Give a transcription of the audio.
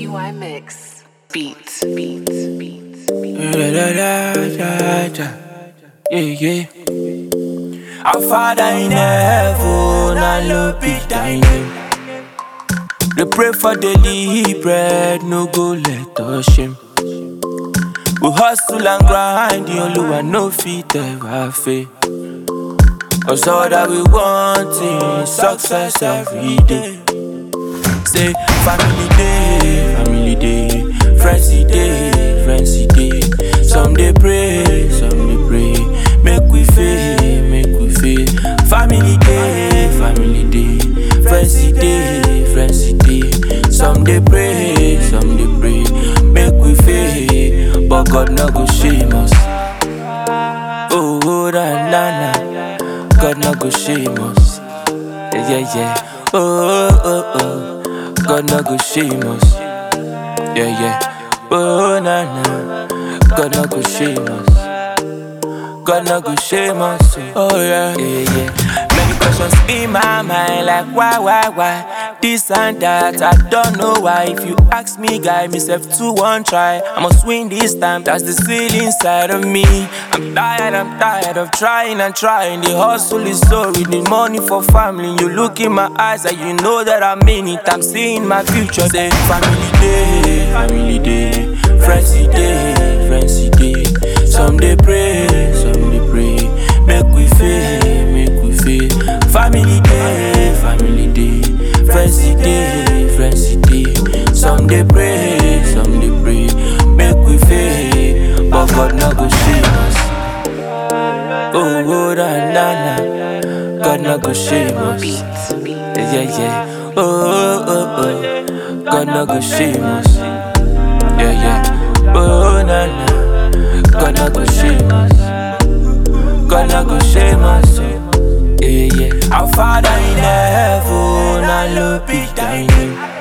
CY Mix. Beats, beats, beats, beats. Da, da, da, da, da. Yeah, yeah. Our Father in heaven, hallowed be thy name. We pray for daily bread, no go let us shame. We hustle and grind, the only one no fit ever fail. Cause all that we want is success every day. Say family day, family day, friends day, friends day. Some they pray, some they pray. Make we fail, make we fail. Family day, family day, friends day, friends day. Some they pray, some they pray. Make we fail, but God no go shame us. Oh, oh, na na na. God no go shame us. Yeah, yeah, yeah. Oh, oh, oh. God no go shame us. Yeah, yeah. Oh, na na. God no go shame us. God no go shame us. Oh, yeah, yeah, yeah. Many questions in my mind, like why, why, why? This and that, I don't know why. If you ask me, guy, myself to one try. I must win this time, that's the seal inside of me. I'm tired, I'm tired of trying and trying. The hustle is so we need money for family. You look in my eyes and you know that I'm in it. I'm seeing my future. Say family day, family day, friends day, friends day. Some they pray, some they pray. Make we fail, make we fail. Family day, family day, friends day, friends day. Some they pray, some they pray. Make we fail, but God no go shame us. Oh, oh, na, na, na. God no go shame us. Beats, beats. Yeah, yeah, yeah. Oh, oh, oh. God no go shame us. Yeah, yeah. Oh, na, na. God no go shame us. God no go shame us. oh. Yeah, yeah. Our Father in heaven, hallowed be thy name.